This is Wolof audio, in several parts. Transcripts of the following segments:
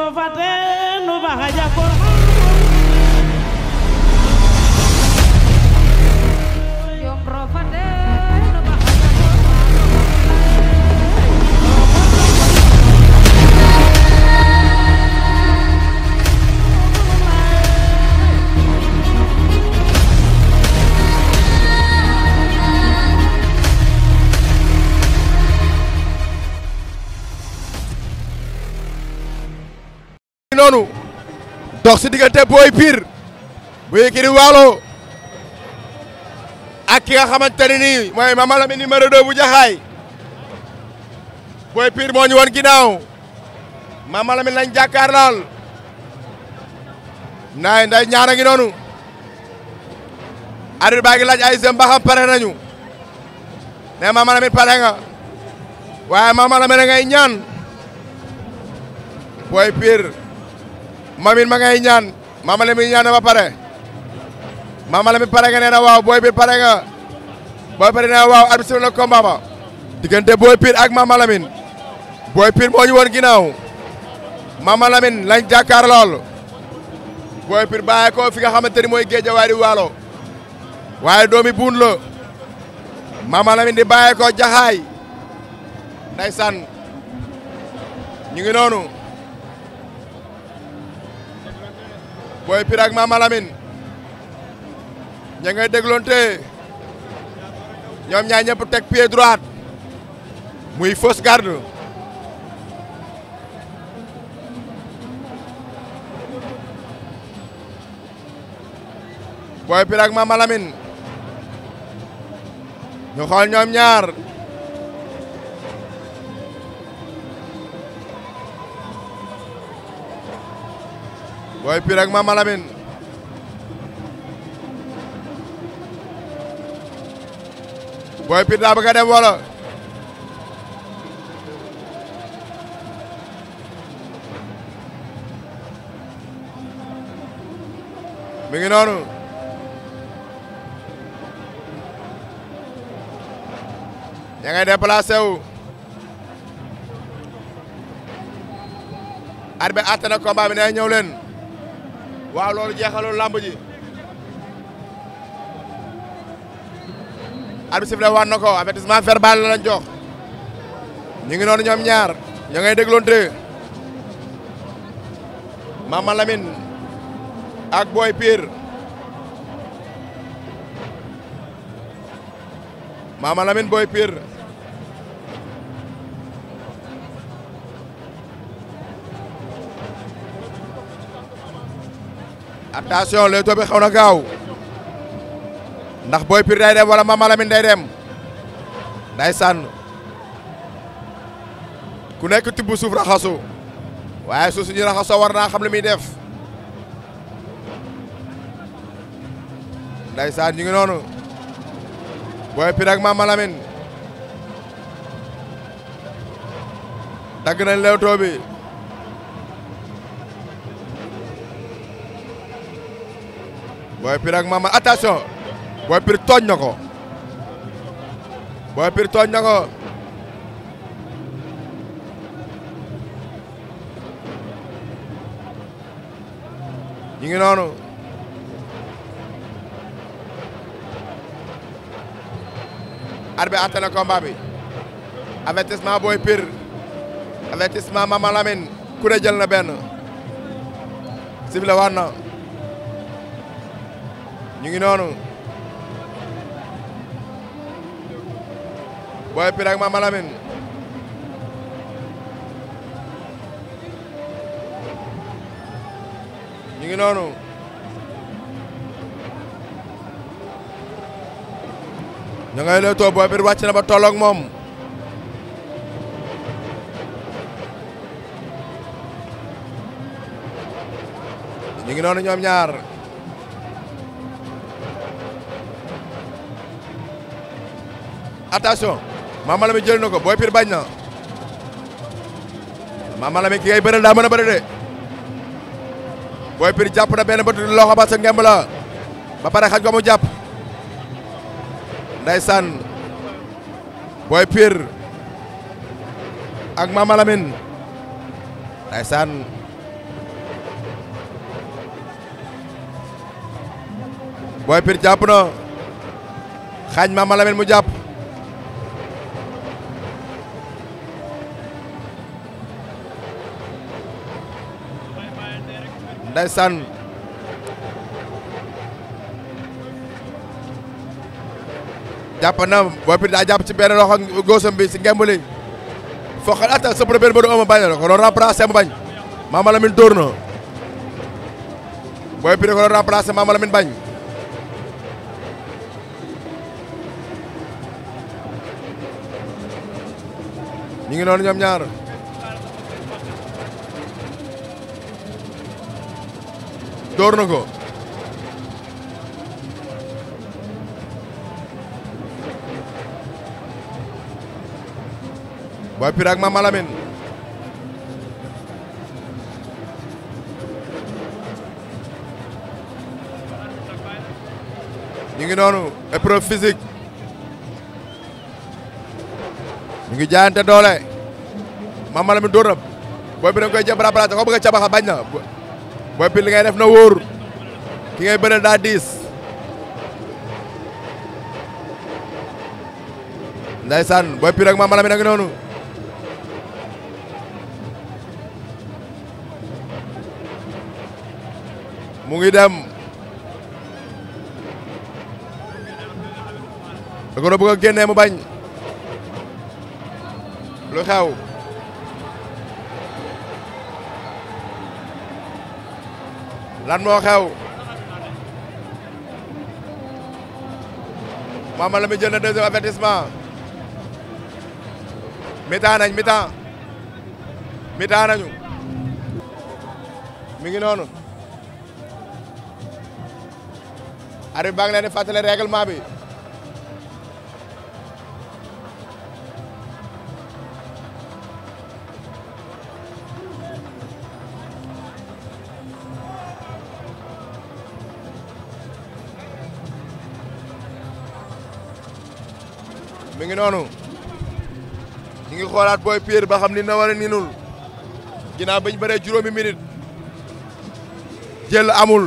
rofate nu baxa jakor Jom rofate no baxa noonu dox si diggante Boy Pire bu Yékini Waalo ak ki nga xamante ne nii mooy Mama Lamine numéro 2 bu Jaxaay Boy Pire moo ñu woon ginnaaw Mama Lamine lañ jàkkaar lool naay nday ñaara ngi noonu arbitre baa ngi laaj ay sëm ba xam pare nañu ne Mama Lamine pare nga waaye Mama Lamine ngay ñaan Boy Pire Mamine ma ngay ñaan Mama Lamine ñaan na ba pare Mama Lamine pare nga nee na waaw Boy Pire pare nga Boy Pire nee na waaw arbitre na combat ba diggante Boy Pire ak Mama Lamine Boy Pire moo ñu woon ginnaaw Mama Lamine lañ jàkkaar lool Boy Pire bàyyi ko fi nga xamante ni mooy Géejawaay di Waalo waaye doomi buun la Mama Lamine di bàyyi ko Jaxaay ndeysaan ñu ngi noonu Boy Pire ak Mama Lamine ña ngay dégloonte ñoom ñaar ñëpp teg pied droite muy fausse garde Boy Pire ak Mama Lamine ñu xool ñoom ñaar Boy Pire ak Mama Lamine Boy Pire daa bëgg a dem wala mi ngi noonu ña ngay déplacé wu arbitre àtte na combat bi ne ñëw leen waaw loolu jeexalul lamb ji arbitre sifflé waat na ko avertissement verbal la lañ jox ñu ngi noonu ñoom ñaar ña ngay dégloonte Mama Lamine ak Boy Pire Mama Lamine Boy Pire attention leetoo bi xaw na gaaw ndax Boy Pire day dem wala Mama Lamine day dem day sànn ku nekk tibb suuf raxasu waaye suuf suñu raxasoo war naa xam li muy def day sànn ñu ngi noonu Boy Pire ak Mama Lamine dagg nañ leewtoo bi Boy Pire ak Mama attention Boy Pire tooñ na ko Boy Pire tooñ na ko ñu ngi noonu arbitre àtte na combat bi avertissement Boy Pire avertissement Mama Lamine ku ne jël na benn sifflé waat na ñu ngi noonu Boy Pire ak Mama Lamine ñu ngi noonu ñu ngay leetoo Boy Pire wàcc na ba tolloog moom ñu ngi noonu ñoom ñaar attention Mama Lamine jël na ko Boy Pire bañ na Mama Lamine ki ngay bëral daa mën a bëri de Boy Pire jàpp na benn bët loxo ba sa ngemb la ba pare xaj ko mu jàpp ndeysaan Boy Pire ak Mama Lamine ndeysaan Boy Pire jàpp na xaañ Mama Lamine mu jàpp ndeysaan jàpp na Boy Pire daa jàpp ci benn loxo góosam bi si ngemb li foqal atta sëpp na benn ba du ëmb bañ na ko doon remplacé mu bañ Mama Lamine dóor na Boy Pire ko doon remplacé Mama Lamine bañ ñu ngi noonu ñoom ñaar dóor na ko Boy Pire ak Mama Lamine ñu ngi noonu épreuve physique ñu ngi jaayante doole Mama Lamine dóor na Boy Pire da nga koy jëm remplacé ko bëgg a cabaxa bañ na Boy Pire li ngay def na wóor ki ngay bëreel daa diis ndeysaan Boy Pire ak Mama Lamine a ngi noonu mu ngi dem da ko doon bëgg a génnee mu bañ lu xew lan moo xew Mama Lamine jël na deuxième avertissement mi-temps nañ mi-temps mi-temps nañu mi ngi noonu arbitre baa ngi leen di fàttali règlement bi mi ngi noonu ñu ngi xoolaat Boy Pire ba xam ni na wala ninul ginnaaw bañ bëree juróomi minute jël amul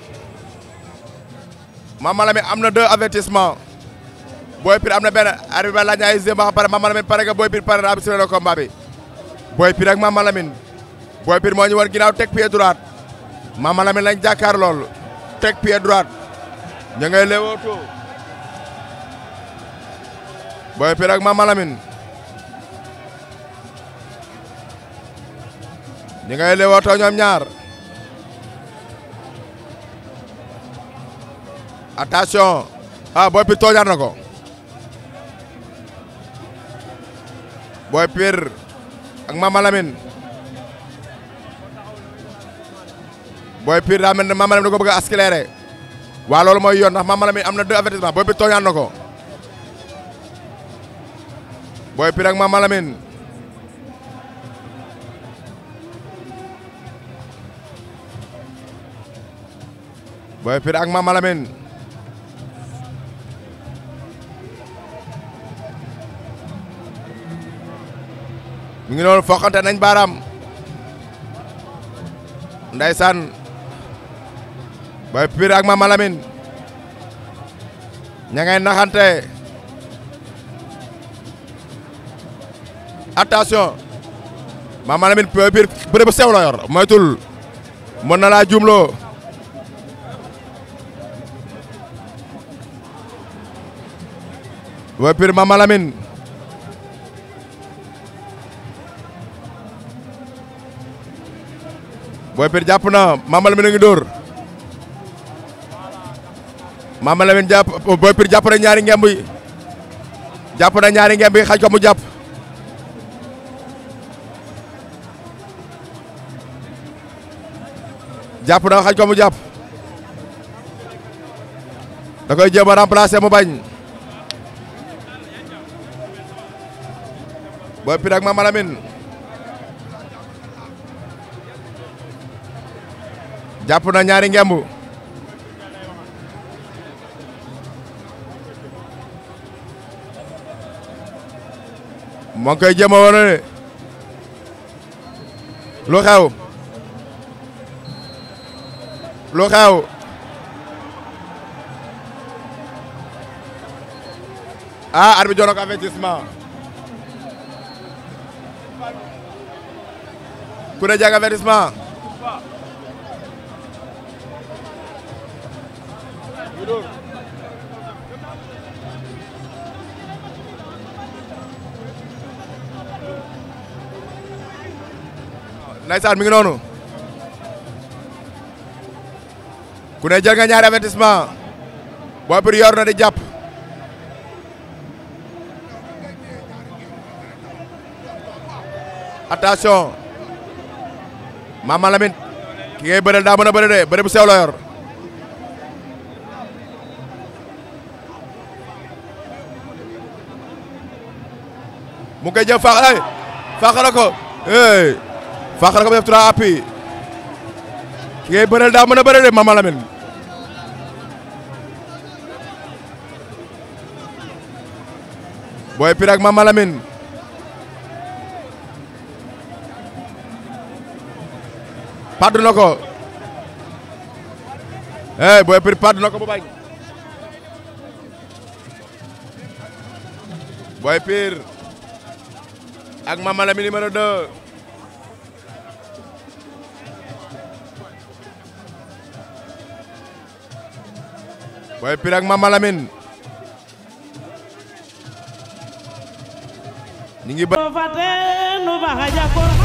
Mama Lamine am na deux avertissement Boy Pire am na benn arbitre ba laaj na ay zé ba xam pare Mama Lamine pare nga Boy Pire pare na ab le combat bi Boy Pire ak Mama Lamine Boy Pire moo ñu war ginnaaw teg pied droite Mama Lamine lañ jàkkaar lool teg pied droite ña ngay leewootoo Boy Pire ak Mama Lamine ñi ngay leewootoo ñoom ñaar attention ah Boy Pire tooñaat na ko Boy Pire ak Mama Lamine Boy Pire daa mel ne Mama Lamine da ko bëgg a accéléré waa loolu mooy yoon ndax Mama Lamine am na deux avertissement Boy Pire tooñaat na ko Boy Pire ak Mama Lamine Boy Pire ak Mama Lamine mi ngi noonu foqante nañ baaraam ndeysaan Boy Pire ak Mama Lamine ña ngay naxante attention Mama Lamine Boy Pire bëre bu sew la yor moytul mën na laa jumloo Boy Pire Mama Lamine Boy Pire jàpp na Mama Lamine a ngi dóor Mama Lamine jàpp Boy Pire jàpp na ñaari ngemb yi jàpp na ñaari ngemb yi xaj ko mu jàpp jàpp na xaj ko mu jàpp da koy jéem a remplacer mu bañ Boy Pire ak Mama Lamine jàpp na ñaari ngemb moo ngi koy jéem a wane ne lu xew lu xew ah arbitre jox na ko avertissement ku ne jag avertissement Ndeysaan mi ngi noonu ku ne jël nga ñaari avertissement Boy Pire yor na di jàpp attention Mama Lamine ki ngay bëreel daa mën a bëri de bëri bu sew la yor mu ngi koy jël faax ay faax na ko hey faax na ko ba def trois appuis ki ngay bëreel daa mën a bëri de Mama Lamine Boy Pire ak Mama Lamine paddu na ko eh Boy Pire paddu na ko bu bañ Boy Pire ak Mama Lamine numéro 2 Boy Pire ak Mama Lamine ñi ngi ba fate nu baxa jakor